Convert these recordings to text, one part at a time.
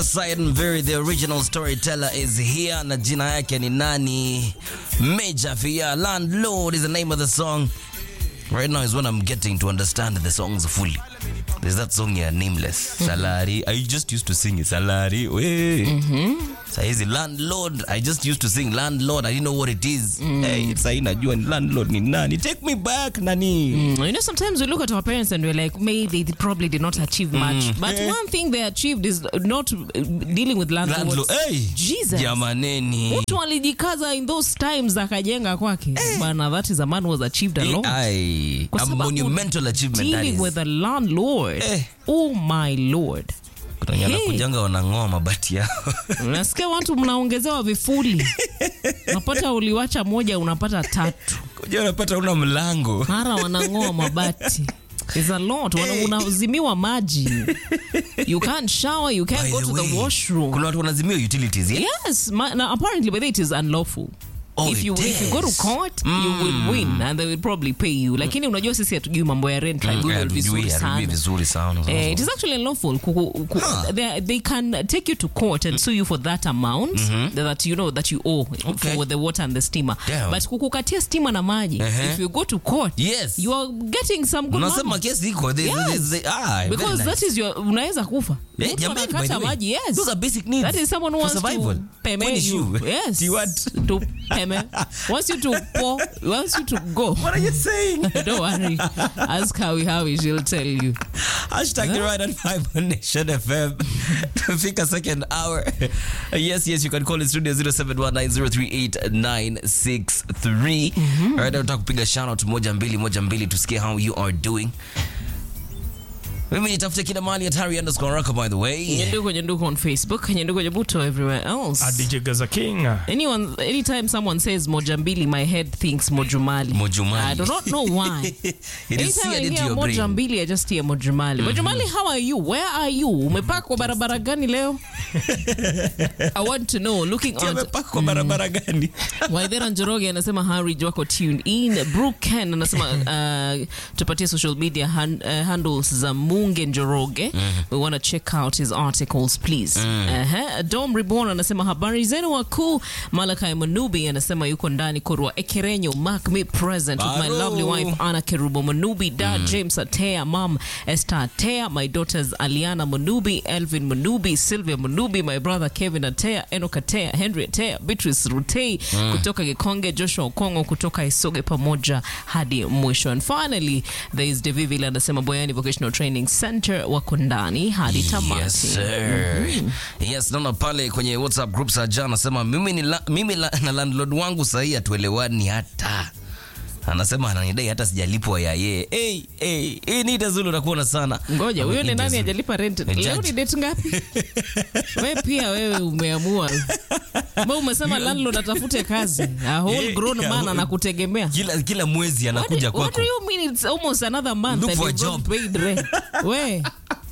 Simon Very, the original storyteller is here na jina yake ni nani? Major Fia. Landlord is the name of the song. Right now is when I'm getting to understand the songs fully. There's that song ya Nameless. Salary. I just used to sing it. Salary. We. Saizi landlord. I just used to sing landlord. I didn't know what it is. Hey, sahi najua ni landlord ni nani. Take me back nani. Mm, You know, sometimes we look at our parents and we're like, maybe they probably did not achieve much. But Eh. one thing they achieved is not uh, dealing with landlords. Landlord. Hey. Jesus. Jamaneni. mtu alijikaza in those times akajenga kwake bana that is a man who has achieved a lot Ai, Kwa a sababu monumental achievement that dealing is. with a landlord Eh. oh my lord Kuna wenye Hey. wanakujanga wanang'oa mabati yao. unasikia watu mnaongezewa vifuli unapata uliwacha moja unapata tatu Kuja unapata una mlango. mara wanang'oa mabati It's a lot. Wana- unazimiwa maji you can't shower you can't By go the to the way, washroom Kuna watu wanazimia utilities, yeah? Yes, ma- now apparently, but it is unlawful. Oh, if you it if you go to is. court you will win and they will probably pay you lakini unajua sisi hatujui mambo ya rent tribunal Yeah, vizuri hatujui, hatujui sana vizuri sana. Eh, it is actually unlawful. Kuku- ku- they, they can take you to court and sue you for that amount that you know that you owe Okay. for the water and the steamer. Damn. But kukukatia stima na maji, Uh-huh. if you go to court, Yes. you are getting some good Unasema money. kesi iko. They- Yes. they- they- ah, very Because nice. that is your unaweza kufa. Eh, Mtu jamani, by anakata the way, maji, yes. those are basic needs That is someone who for wants survival. to peme What is you. you? Yes. Do you want- to peme. Wants you to pour, wants you to go. What are you saying? Don't worry. Ask Howie Howie, she'll tell you. Hashtag the right at 5 on Nation FM. Fika second hour. Yes, yes, you can call in studio 0719038963. Alright, nataka kupiga shout out moja mbili moja mbili tusikie how you are doing. Mimi nitafute kila mahali at Harry underscore Rocka by the way. Nyenduko Nyenduko on Facebook, Nyenduko Nyebuto everywhere else. DJ Gaza King. Anyone, anytime someone says Mojambili, my head thinks Mojumali. Mojumali. I do not know why. It is Anytime seared I into hear your brain. Mojambili, I just hear Mojumali. Mojumali, how are you? Where are you? Umepaka kwa barabara gani leo? I want to know. Looking on Amepaka kwa barabara gani? Waithera Njoroge anasema Harry wako tuned in. Brooke Ken anasema uh, tupatie social media han, uh, handles za Munge Njoroge. We want to check out his articles please. Uh-huh. Dom Reborn anasema habari zenu wakuu. Malakai Manubi anasema yuko ndani Korwa Ekerenyo mark me present with my Baro. lovely wife Anna Kerubo Manubi, dad James Atea, mom Esther Atea, my daughters Aliana Manubi, Elvin Manubi, Sylvia Manubi, my brother Kevin Atea, Enoch Atea, Henry Atea, Beatrice Rutei kutoka Gikonge, Joshua Okongo kutoka Isoge pamoja hadi mwisho. And finally there is Devivile anasema Boyani Vocational Training Center wako ndani hadi tamati. Yes, sir. Yes, naona pale kwenye WhatsApp group za jana anasema mimi, ni la, mimi la, na landlord wangu sahii hatuelewani hata anasema ananidai hata sijalipwa ya yeye. Hey, hey, hey, Nita Zulu unakuona sana. Ngoja, huyo ni Nita nani Zulu. ajalipa rent? Ni Leo judge. ni date ngapi? we pia wewe umeamua. Mbona umesema landlord atafute kazi? A whole grown Yeah, man yeah. anakutegemea. Kila, kila mwezi What do, anakuja what kwako. do you mean it's almost another month Look and for a you've not job. paid rent? We.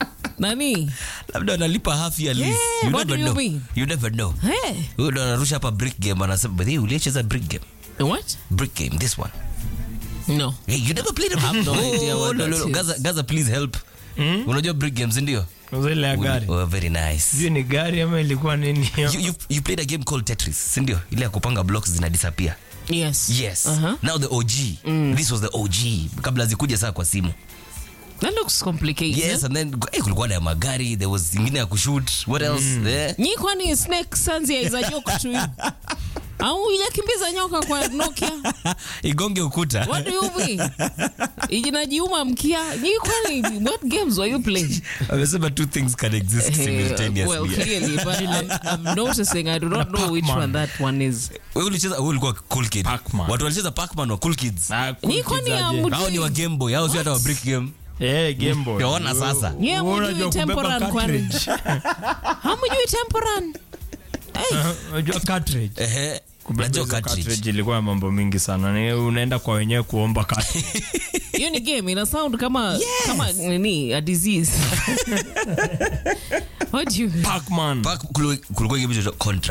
Nani? Labda analipa half year lease. Yeah, you what never do you know. mean? You never know. Hey. Huyo ndo anarusha hapa brick game anasema, "But hey, ulicheza brick game. What? Brick game this one." No. Hey, you never played a brick have no Oh, idea what no, no, that no. is. Gaza, Gaza please help. Unajua brick games ndio? Zile ya gari. Oh, very nice. Sijui ni gari ama ilikuwa nini. you, you, you played a game called Tetris, si ndio? Ile ya kupanga blocks zina disappear. Yes. Yes. Uh-huh. Now the OG. This was the OG kabla zikuja saa kwa simu. That looks complicated. Yes, and then eh, kulikuwa na ya magari, there was ingine ya kushoot. What else? Eh? Nyi kwani snake sanzia is a joke to you? Au hujakimbiza nyoka kwa Nokia? Igonge ukuta. What do you mean? Ijinajiuma mkia. Nyi kwani what games were you playing? Amesema two things can exist simultaneously. well, clearly, but I'm, I'm noticing I do not know which Pac-Man. one that one is. Wewe ulicheza wewe ulikuwa cool kid. Pac-Man. Watu walicheza Pac-Man wa cool kids. Ah, cool Nyi kwani kids aje. hamjui- Hao ni wa Game Boy, hao si hata wa brick game. Eh, Game Boy. Yaona sasa. Nyi Wewe hamjui unajua kubeba temporal kwani? cartridge. Hamjui temporal? Hey, Unajua cartridge. Ehe. Kubeba Najua hizo cartridge. cartridge ilikuwa ya mambo mingi sana. Ni unaenda kwa wenyewe kuomba cartridge. hiyo ni game ina sound kama kama nini a disease. What do you Pac-Man. Pac- kulu- kulikuwa game inaitwa Contra.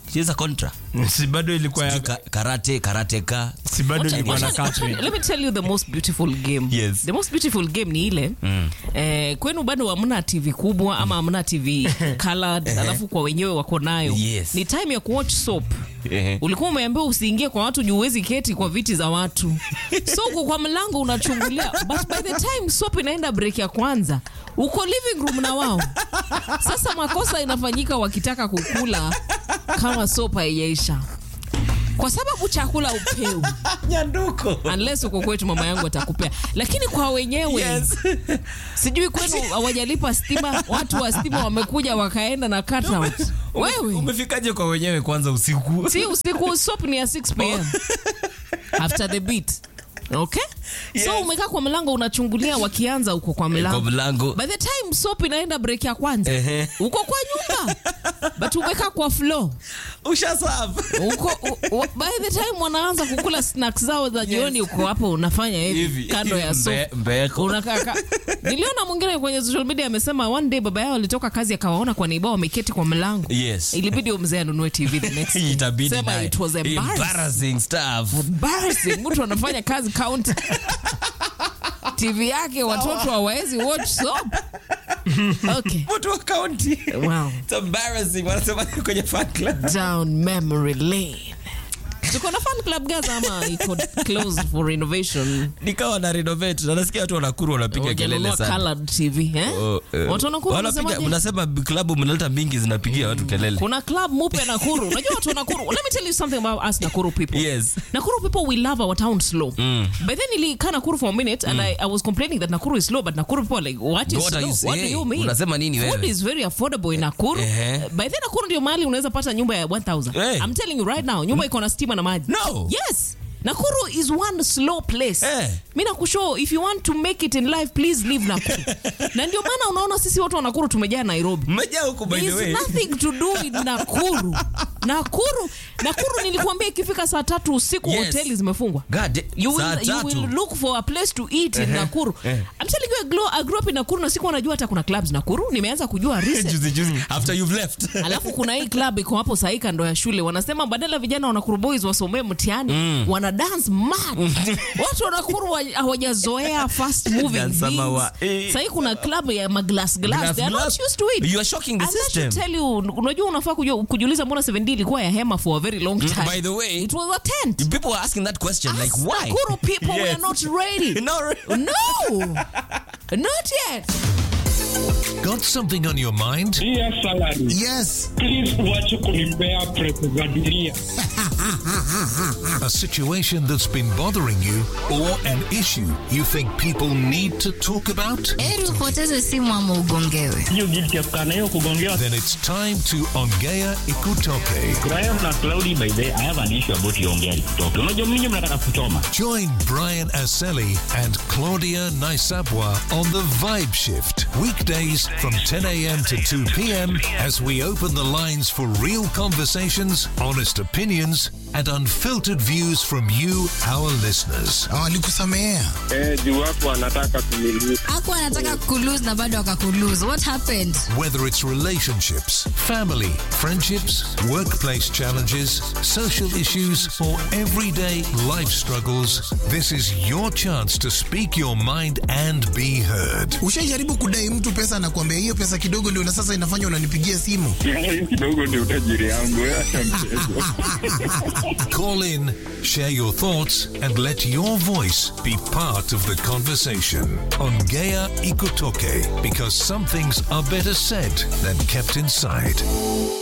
cheza contra si bado ilikuwa ya Ka- karate karateka si bado Wacha- ilikuwa na wacha- wacha- Catherine. let me tell you the most beautiful game Yes. the most beautiful game ni ile eh, kwenu bado hamna tv kubwa ama hamna tv colored alafu kwa wenyewe wako nayo Yes. ni time ya kuwatch soap Ehe. ulikuwa umeambiwa usiingie kwa watu juu huwezi keti kwa viti za watu so uko kwa mlango unachungulia but by the time soap inaenda break ya kwanza uko living room na wao sasa makosa inafanyika wakitaka kukula kama soap haijaisha kwa sababu chakula upeu nyanduko unless uko kwetu mama yangu atakupea lakini kwa wenyewe Yes. sijui kwenu hawajalipa stima watu wa stima wamekuja wakaenda na cutout wewe umefikaje kwa wenyewe kwanza usiku si usiku sop ni ya 6 pm after the beat okay so Yes. umekaa kwa mlango unachungulia wakianza uko kwa kwa mlango mlango by the time sop inaenda break ya kwanza Ehe. uko kwa nyumba but umekaa kwa floor ushasafu uko u, u, by the time wanaanza kukula snacks zao za jioni uko hapo unafanya hivi Hivi, kando ya hivi, sofa mbe- mbeko. unakaka niliona mwingine kwenye social media amesema one day baba yao alitoka kazi akawaona kwa neiba wameketi kwa mlango Yes. ilibidi huyo mzee anunue tv the next day. itabidi Sema naye. it was embarrassing. embarrassing stuff Embarrassing. mtu anafanya kazi counter tv yake watoto hawawezi watch soap okay mtu wa kaunti wow It's embarrassing wanasema kwenye fan club down memory lane tuko na fan club gaza ama iko closed for renovation nikawa na renovate na nasikia watu wanakuru wanapiga kelele Wajanunua sana colored tv eh? Oh, eh. watu wanakuru Wanapiga- wanasemaje? mnasema klabu mnaleta mingi zinapigia watu kelele kuna club mupe nakuru unajua watu wa nakuru let me tell you something about us nakuru people Yes. nakuru people we love our town slow but then nilikaa nakuru for a minute and I, I was complaining that nakuru is slow but nakuru people are like what is What are slow you what do saying? you mean Unasema nini food wewe? is very affordable in nakuru Ehe. by then nakuru ndio mahali unaweza pata nyumba ya 1000 Hey. i'm telling you right now nyumba iko na stima na maji No. yes nakuru is one slow place Eh. mi nakushow if you want to make it in life please leave nakuru na ndio maana unaona sisi watu wa nakuru tumejaa nairobi mmejaa huku by the There's way nothing to do with Nakuru. Nakuru, Nakuru nilikuambia ikifika saa tatu usiku Yes. hoteli zimefungwa. God, You saa will, you tatu. will look for a place to eat in Nakuru. I'm telling you, I grew, I grew up in Nakuru na sikuwa najua hata kuna clubs Nakuru. Nimeanza kujua recent. juzi juzi after you've left Alafu kuna hii club iko hapo sahi kando ya shule, wanasema badala vijana wa Nakuru boys wasomee mtihani wana dance mad. Watu wa Nakuru wa- hawajazoea fast moving Dance ama things. wa- eh. Sahi kuna club ya maglass glass, Glass they are not glass. used to it. You are shocking the And that should system. tell you, unajua unafaa kujua- kujiuliza mbona 7D ilikuwa ya hema for a very long time. by the way It was a tent. people are asking that question like Us why Nakuru people we Yes. are not ready. No, re- No. Not yet. Got something on your mind? Dear salary, Yes. please uache kunipea pesa za dunia. A situation that's been bothering you or an issue you think people need to talk about? Heri upoteze simu ama ugongewe. Hiyo guilty ya kukaa na hiyo kugongewa. Then it's time to Ongea Ikutoke. Graham na Cloudy by the way, I have an issue about hiyo ongea kutoka. Unajua mimi mnataka kuchoma. Join Brian Aseli and Claudia Naisabwa on the Vibe Shift. Weekdays from 10 a.m. to 2 p.m. as we open the lines for real conversations, honest opinions, and unfiltered views from you, our listeners. Walikusamehea. Eh, juu watu wanataka kumiliki. Aku anataka kulose na bado akakulose. What happened? Whether it's relationships, family, friendships, workplace challenges, social issues, or everyday life struggles, this is your chance to speak your mind and be heard. Ushaijaribu kudai mtu pesa na kuambia hiyo pesa kidogo ndio na sasa inafanya unanipigia simu. Hiyo kidogo ndio utajiri yangu. Wewe acha mchezo. Call in, share your thoughts, and let your voice be part of the conversation on Gaia Ikotoke because some things are better said than kept inside.